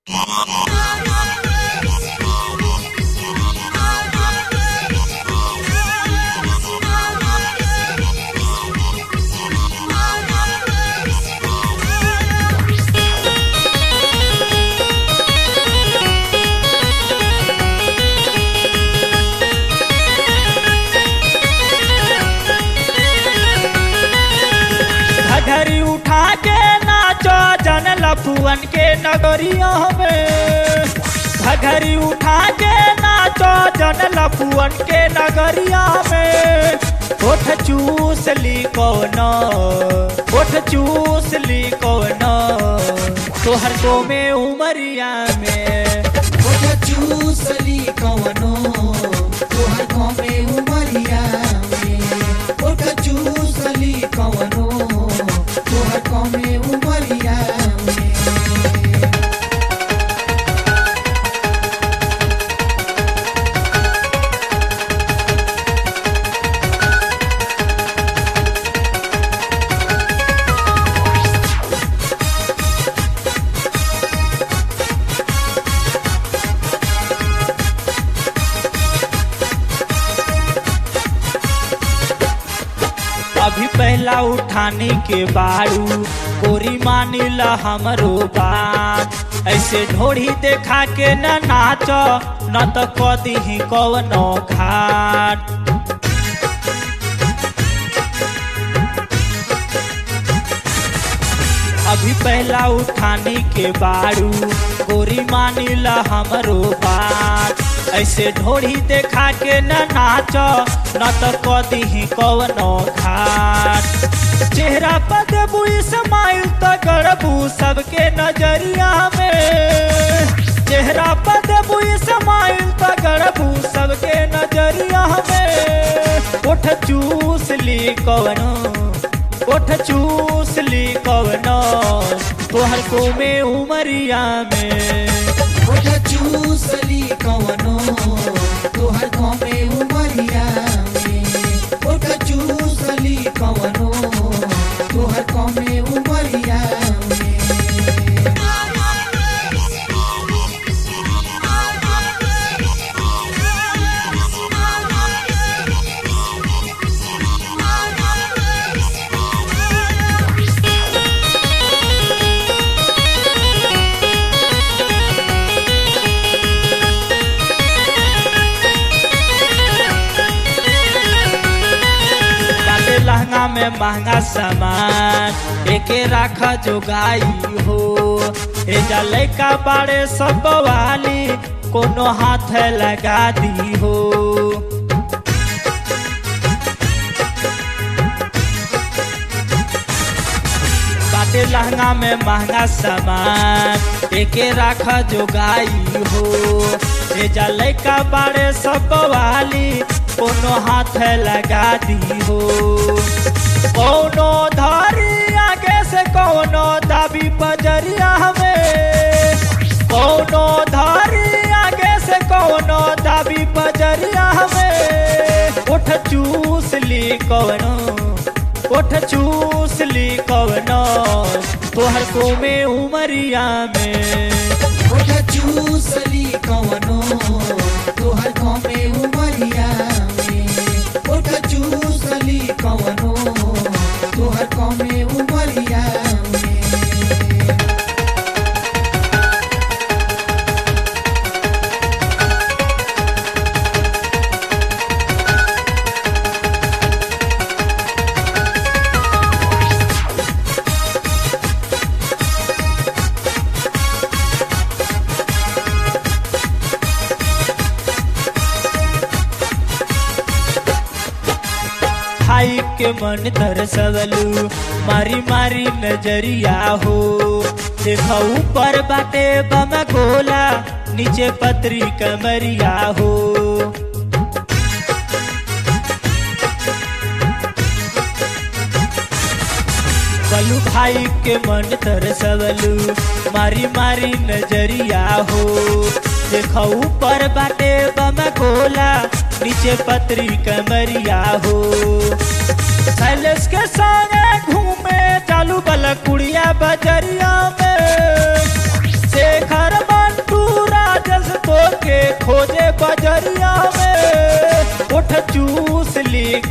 घघरी उठा के नाचो जन लफुअन के नगरिया में घघरी उठा के नाचो जन लफुअन के नगरिया में ओठ चूस ली कौन ओठ चूस ली कौन तोहर को में उमरिया में ओठ चूसली कवनो तोहर कमे उमरिया में ओठ चूसली कवनो तोहर कमे उमरिया में अभी पहला उठाने के बारू गोरी मानिला हमरो बात ऐसे ढोड़ी देखा के न नाच न तो कदी ही कवनो घाट अभी पहला उठाने के बारू गोरी मानिला हमरो बात ऐसे ढोड़ी देखा के न नाच न तो कदी ही कवनो घाट चेहरा पर देबू स्माइल तो गड़बू सबके नजरिया में चेहरा पर देबू स्माइल तो गड़बू सबके नजरिया में उठ चूस ली कवनो ओठ चूस ली कवनो तोहर को में उमरिया में ओठ चूसली कवनो तोहर कमे उमरिया में ओठ चूसली कवनो तोहर कमे उमरिया में बाटे लहंगा में महंगा सामान एके राख जो गाई हो ए जा लैका बाड़े सब वाली कोनो हाथ लगा दी हो बाटे लहंगा में महंगा सामान एके राख जो गाई हो ए जा लैका बाड़े सब वाली कोनो हाथ लगा दी हो कोनो धारी आगे से कोनो दाबी बजरिया में कोनो धारी आगे से कोनो दाबी बजरिया में उठ चूस ली कवनो उठ चूस ली कवनो तोहर को में उमरिया में ओठ चूसली कवनो तोहर कमे उमरिया में ओठ चूसली कवनो तोहर कमे उमरिया में खाई के मन तरसवलू मारी मारी नजरिया हो देखा ऊपर बाटे बम गोला नीचे पतरी कमरिया हो बलू भाई के मन तरसवलू मारी मारी नजरिया हो देखा ऊपर बाटे बम गोला नीचे पतरी कमरिया हो शैलेश के संगे घूमे चालू बल कुड़िया बजरिया में शेखर बा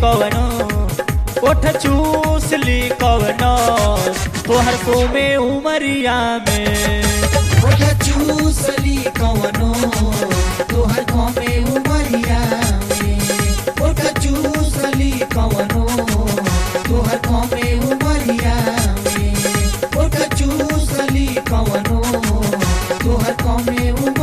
कवनो ओठ चूस ली कवनो तोहर को में उमरिया में ओठ चूसली कवनो तोहर कमे उमरिया में ओठ चूसली कवनो तोहर कमे उमरिया में ओठ चूसली कवनो तोहर कमे उमरिया